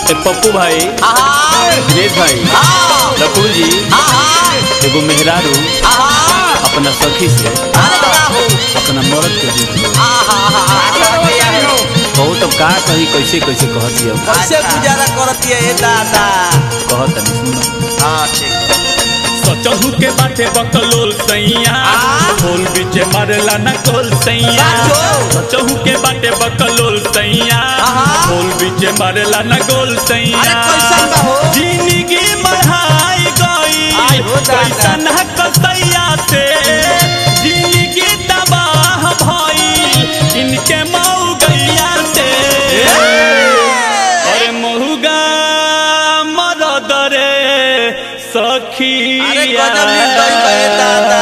ए पप्पू भाई दिनेश भाई रकुल जी एगो मेहरारू अपना सखी से अपना मर्द के दुख लो बहुत अब का कही कैसे कैसे कहती है कैसे गुजारा करती है ये दादा कहत नहीं सुनो हाँ ठीक सचहू के बाटे बकलोल सैया खोल बीचे मारला न कोल सैया साचो। सचहू के बाटे बकलोल सैया आहा। खोल बीचे मारला न गोल सैया अरे कैसन बा हो? जिंदगी बढ़ाई आई गई हो दादा। कैसन कसैया से जिंदगी तबाह भई इनके मऊ गैया से अरे महुगा मरद रे सखी अरे गजब निर्दयी बा ये दादा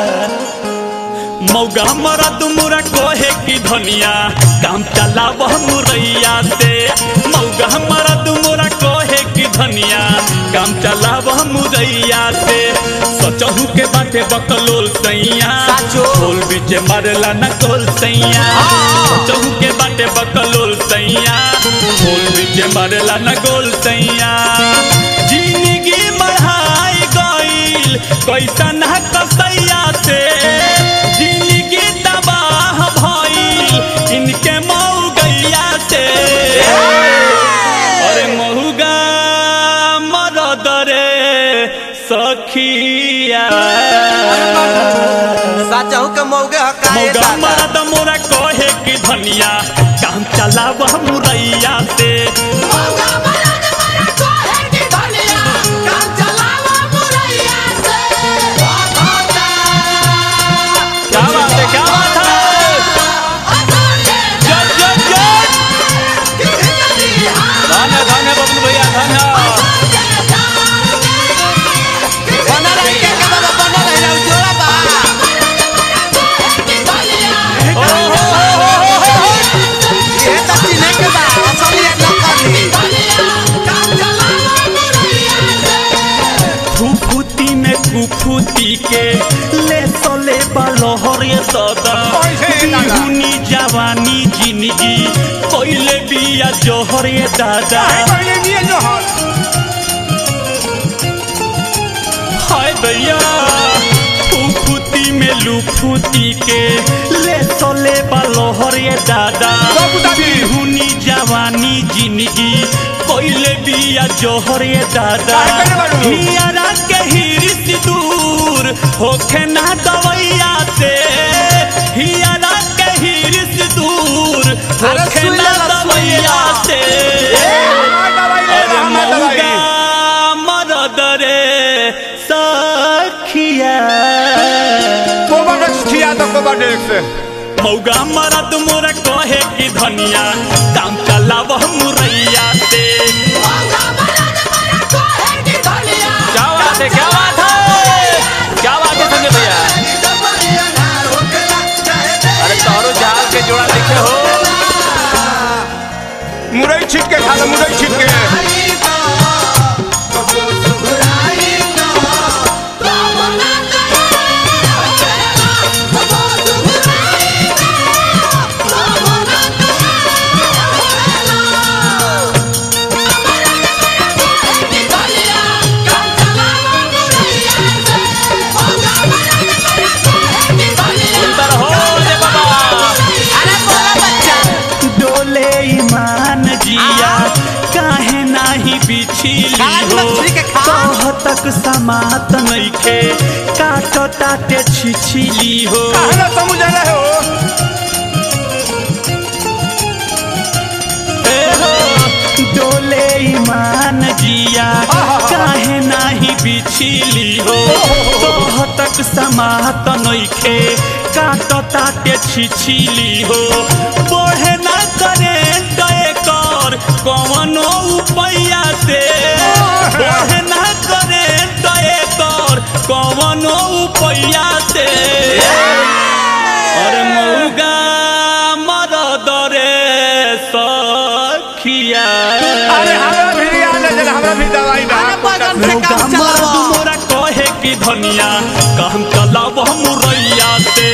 मौगा मरद मुरा कोहे की धनिया काम चलाव मुरैया से मौगा मरद मुरा कोहे की धनिया काम चलाव मुरैया से सचहू के बाटे बकलोल सैया साचो। खोल बीचे मारला न कोल सैया हाँ। सचहू के बाटे बकलोल सैया खोल बीचे मारला न गोल सैया जिंदगी बढ़ाई गईल कैसन कसैया से जिंदगी तबाह भइल इनके मऊ गैया से अरे महुगा मरद रे सखिया साचहू के मौगे हकाए मौगा दादा मरद मोरा कहे कि धनिया काम चलाव मुरैया से क्या बात है क्या बात है जय जय जय धन है धन है बबलू भैया धन है बना रही के के बाबा बना रही ना जोड़ा बा ओ हो हो हो हो हो ये तो चिन्हे के बा असली है नकली फुफुती में कुफुती के ले सोले बलहर ये दादा बिहुनी जवानी जिंदगी कोइले बिया जोहर ये दादा हाय भैया फुफुती में लुफुती के ले सोले बलहर ये दादा बिहुनी जवानी जिंदगी कोइले बिया जोहर ये दादा हियारा के हिरिस दूर होखे ना दवैया से हियारा के हिरिस दूर अरे होखे सुई ना लेला, सुई दवैया लेला। से अरे मौगा मरद रे सखिया मौगा मरद मोर कहे कि धनिया काम चलाव मुरैया से क्या बात है क्या बात है क्या बात है संजय भैया अरे तोरो जाल के जोड़ा देखे हो मुरई छिट के खा लो मुरई छिट के सुंदर हो रे बाबा अरे बोला बच्चा डोले ईमान जिया काहे नाही बिछिली खान हो मछली के खान। कह तक समात नइखे काट ताटे छिछिली हो कहना समझ रहे हो ए हो, डोले ईमान जिया काहे नाही बिछिली हो कह तक समात नइखे काट ताटे छिछिली हो बढ़े ना करे दए कर कवनो उपैया से बढ़े ना करे दए कर कवनो उपैया से अरे मौगा मरद रे सखिया अरे हमरा भी आ ले जरा हमरा भी दवाई बा अरे बगल से मौगा काम मरद चलाओ मोरा कहे कि धनिया काम चलाव मुरैया से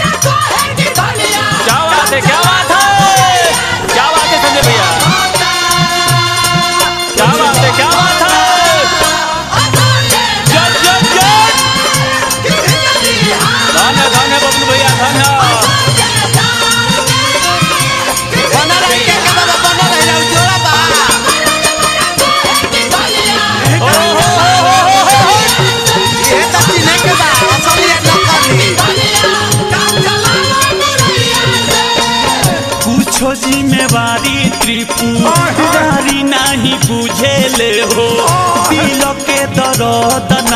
क्या बात है क्या बात है क्या बात है संजय भैया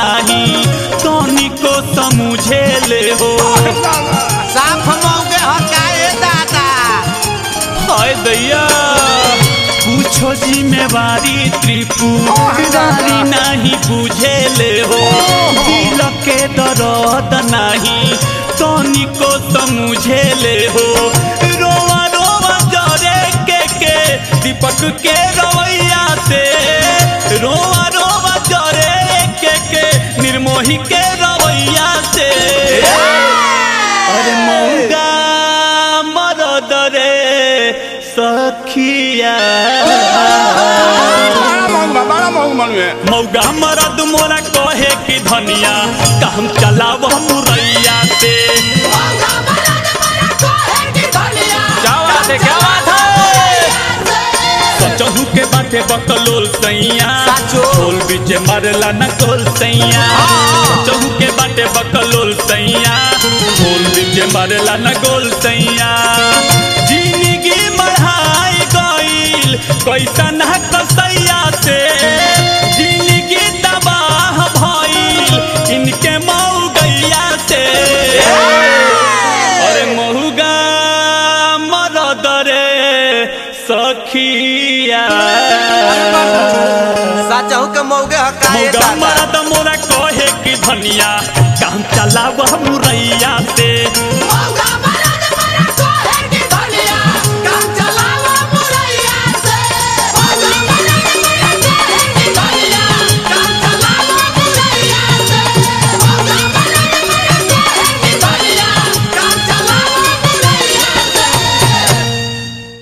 नाही तनिको समझे ले हो साफ मौगे हकाए दादा हाय दैया पूछो जिम्मेवारी त्रिपुरारी नहीं बुझे ले हो दिल के दर्द नहीं तनिको समझे ले हो रोवा रोवा जरे के के दीपक के रवैया से रोवा रोवा जरे के के निर्मोही के रवैया से अरे मौगा मरद रे सखिया बड़ा महंग बा बड़ा महंग मनुए मौगा मरद मोरा कहे कि धनिया काम चलाव मुरैया से क्या बात है क्या बात है सचहू के बाटे बकलोल सैया साचो। ढोल बीच मारला न गोल सैया सचहू के बाटे बकलोल सैया ढोल बीच मारला न गोल सैया जिंदगी बढ़ाई गईल कैसा न कसैया से जिंदगी तबाह भइल इनके मऊ गैया से अरे महुगा मरद रे सखिया साचहू के मौगे हकाए मौगा दादा